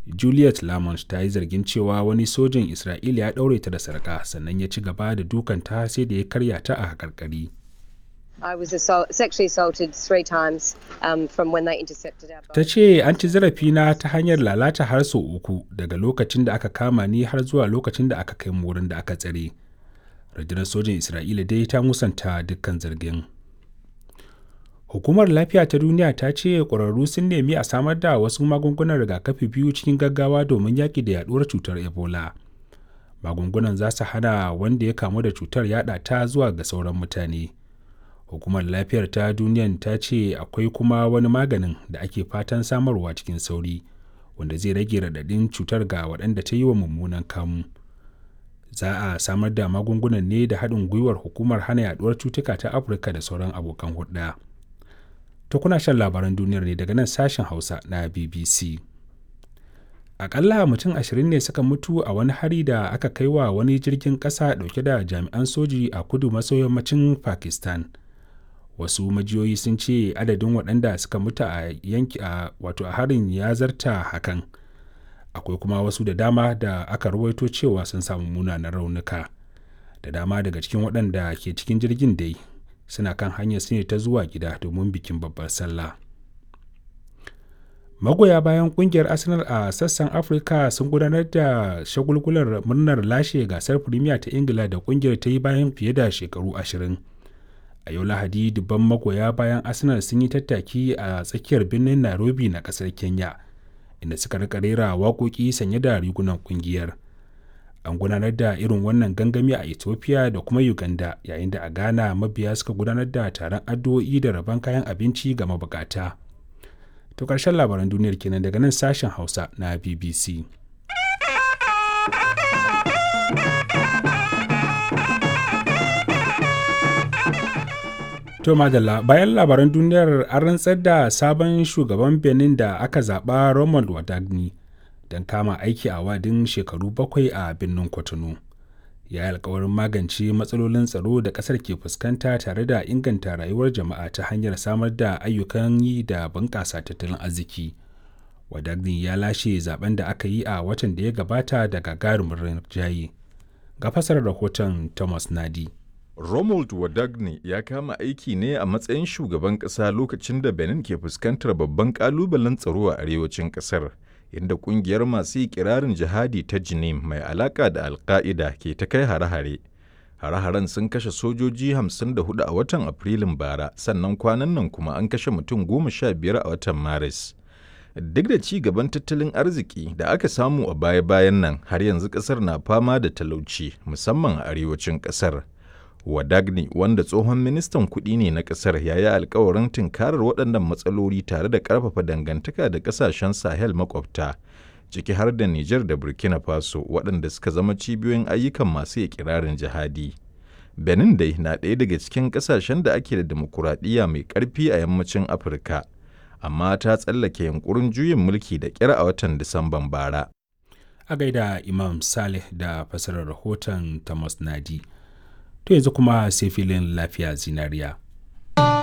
juliet lamont ta yi zargin cewa wani sojin isra'ila ya ɗaure ta da sarƙa sannan ya ci gaba da dukanta sai da ya karya ta a haƙarƙari I was assault, sexually assaulted three times um, from when they intercepted our boat. ta ce an ci zarafina ta hanyar lalata har sau uku daga lokacin da aka kama ni har zuwa lokacin da aka kai mu wurin da aka tsare rundunar sojin isra'ila dai ta musanta dukkan zargin hukumar lafiya ta duniya ta ce ƙwararru sun nemi a samar da wasu magungunan rigakafi biyu cikin gaggawa domin yaƙi da yaɗuwar cutar ebola magungunan za su hana wanda ya kamu da cutar yaɗa ta zuwa ga sauran mutane hukumar lafiyar ta duniyan ta ce akwai kuma wani maganin da ake fatan samarwa cikin sauri wanda zai rage raɗaɗin cutar ga waɗanda ta yi wa mummunan kamu za a samar da magungunan ne da haɗin gwiwar hukumar hana yaduwar cutuka ta afirka da sauran abokan hulɗa to kuna shan labaran duniyar ne daga nan sashen hausa na bbc akalla mutum ashirin ne suka mutu a wani hari da aka kai wa wani jirgin ƙasa ɗauke da jami'an soji a kudu maso yammacin pakistan wasu majiyoyi sun ce adadin waɗanda suka mutu a yanki a wato a harin ya zarta hakan akwai kuma wasu da dama da aka rawaito cewa sun samu munanan raunuka da dama daga cikin waɗanda ke cikin jirgin dai suna kan hanyar su ne ta zuwa gida domin bikin babbar sallah magoya bayan kungiyar arsenal a sassan afirka sun gudanar da shagulgular murnar lashe gasar premier ta ingila da kungiyar ta yi bayan fiye da shekaru ashirin a yau lahadi dubban magoya bayan arsenal sun yi tattaki a tsakiyar birnin nairobi na kasar kenya inda suka rika rera waƙoƙi sanye da rigunan kungiyar an gudanar da irin wannan gangami a ethiopia da kuma uganda yayin da a ghana mabiya suka gudanar da taron addu'o'i da rabon kayan abinci ga mabukata to ƙarshen labaran duniyar kenan daga nan sashen hausa na bbc To madalla bayan labaran duniyar an rantsar da sabon shugaban Benin da aka zaɓa Romuald Wadagni don kama aiki a wadin shekaru bakwai a birnin Kwatano. Ya yi alkawarin magance matsalolin tsaro da ƙasar ke fuskanta tare da inganta rayuwar jama'a ta hanyar samar da ayyukan yi da bunƙasa tattalin arziki. Wadagni ya lashe zaben da aka yi a watan da ya gabata da gagarumin rinjaye. Ga fasarar rahoton Thomas Nadi. Romuald Wadagne ya kama aiki ne a matsayin shugaban ƙasa lokacin da Benin ke fuskantar babban ƙalubalen tsaro a arewacin ƙasar, inda ƙungiyar masu ikirarin jihadi ta Jinim mai alaƙa da Alƙa'ida ke ta kai hare-hare. Hare-haren sun kashe sojoji 54 a watan Afrilun bara, sannan kwanan nan kuma an kashe mutum goma sha biyar a watan Maris. Duk da ci gaban tattalin arziki da aka samu a baya-bayan nan, har yanzu ƙasar na fama da talauci, musamman a arewacin ƙasar. Wadagni wanda tsohon ministan kuɗi ne na ƙasar ya yi alkawarin tunkarar waɗannan matsaloli tare da ƙarfafa dangantaka da ƙasashen Sahel makwabta, ciki har da Nijar da Burkina Faso waɗanda suka zama cibiyoyin ayyukan masu ikirarin jihadi. Benin dai na ɗaya daga cikin ƙasashen da ake da demokuraɗiyya mai ƙarfi a yammacin Afirka, amma ta tsallake yunkurin juyin mulki da ƙyar a watan Disamban bara. A gaida Imam Saleh da fasarar rahoton Thomas Nadi. to yanzu kuma sai filin lafiya zinariya.